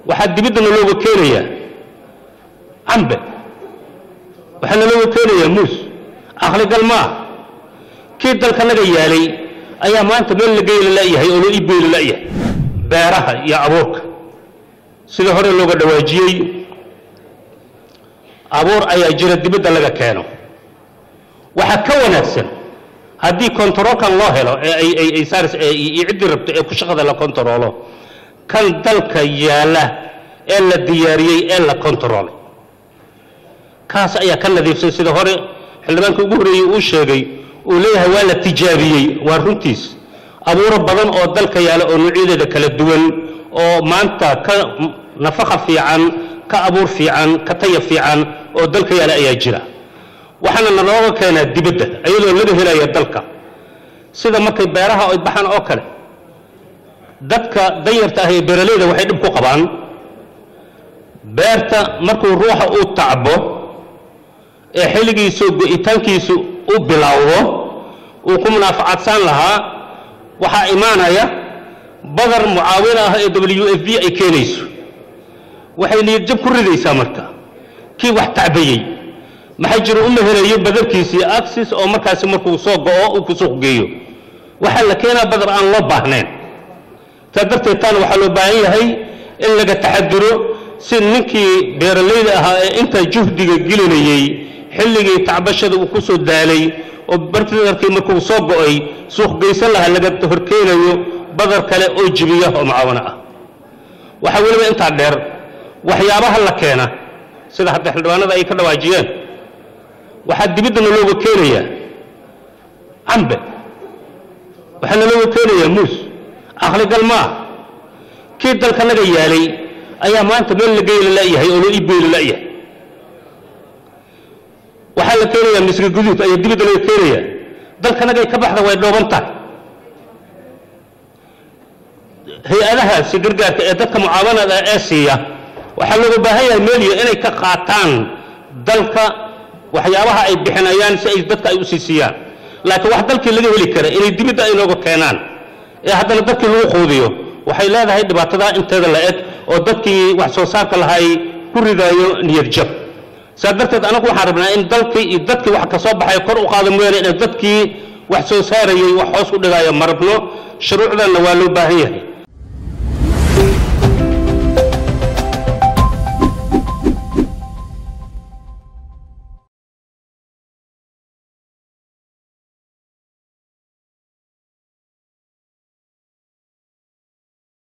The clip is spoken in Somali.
waxaa dibiddana looga keenayaa cambe waxaana looga keenayaa muus aqligal ma ah kii dalkanaga yaalay ayaa maanta meel la geyla la'yahay oo loo iibgeyla la'yahay beeraha iyo abuurka sida hore looga dhawaajiyey abuur ayaa jira dibadda laga keeno waxaa ka wanaagsan haddii kontaroolkan loo helo ee ay ay ay saaris ee iyo ciddii rabto ee ku shaqada la kontaroolo kan dalka yaalla ee la diyaariyey ee la kontaroolay kaas ayaa ka nadiifsan sida hore xildhibaanka ugu horreeyey uu sheegay uu leeyahay waa la tijaabiyey waa runtiis abuuro badan oo dalka yaalla oo noocyadeeda kala duwan oo maanta ka nafaqa fiican ka abuur fiican ka taya fiican oo dalka yaalla ayaa jira waxaana nalooga keenaa dibadda iyadoo laga helaya dalka sida markay beeraha ay baxaan oo kale dadka danyarta ah ee beeralayda waxay dhib ku qabaan beerta markuu ruuxa uu tacbo ee xilligiisu go'itaankiisu u bilowdo uu ku munaafacadsan lahaa waxaa imaanaya badar mucaawin ah ee w f b ay keenayso waxay niyadjab ku ridaysaa marka kii wax tacbayey maxaa jira uma helayo badarkiisii axis oo markaasi markuu soo go'o uu ku suuq geeyo waxaa la keenaa badar aan loo baahnayn taa darteed taana waxaa loo baahan yahay in laga taxaduro si ninkii beeralayda ahaa ee intaa juhdiga gelinayey xilligii tacbashada uu ku soo daalay oo bardarkii markuu soo go'ay suuq geysan lahaa laga horkeenayo badar kale oo jibiya oo mucaawano ah waxaa weliba intaa dheer waxyaabaha la keena sida hadda xildhibaanada ay ka dhawaajiyeen waxaa dibiddana looga keenayaa cambe waxaana looga keenayaa muus aqligal ma ah kii dalkanaga yaalay ayaa maanta meel la geyla la'yahay oo loo iibgeyla la'yahay waxaa la keenayaa misri guduud ayaa dibadda laga keenayaa dalkanagay ka baxda way dhooban tahay hay-adahaasi gargaarka ee dadka mucaawanada ee siiya waxaa looga baahan yahay meeliya inay ka qaataan dalka waxyaabaha ay bixinayaan si ay dadka ay u sii siiyaan laakiin wax dalkii laga heli kara inay dibadda ay nooga keenaan ee haddana dadkii lagu quudiyo waxay leedahay dhibaatada inteeda la eg oo dadkii wax soo saarka lahay ku ridaayo niyad jab saa darteed anagu waxaan rabnaa in dalkii iyo dadkii wax ka soo baxay kor u qaada mooyaane in dadkii wax soo saarayay wax hoos u dhigaayo ma rabno shuruucdanna waa loo baahan yahay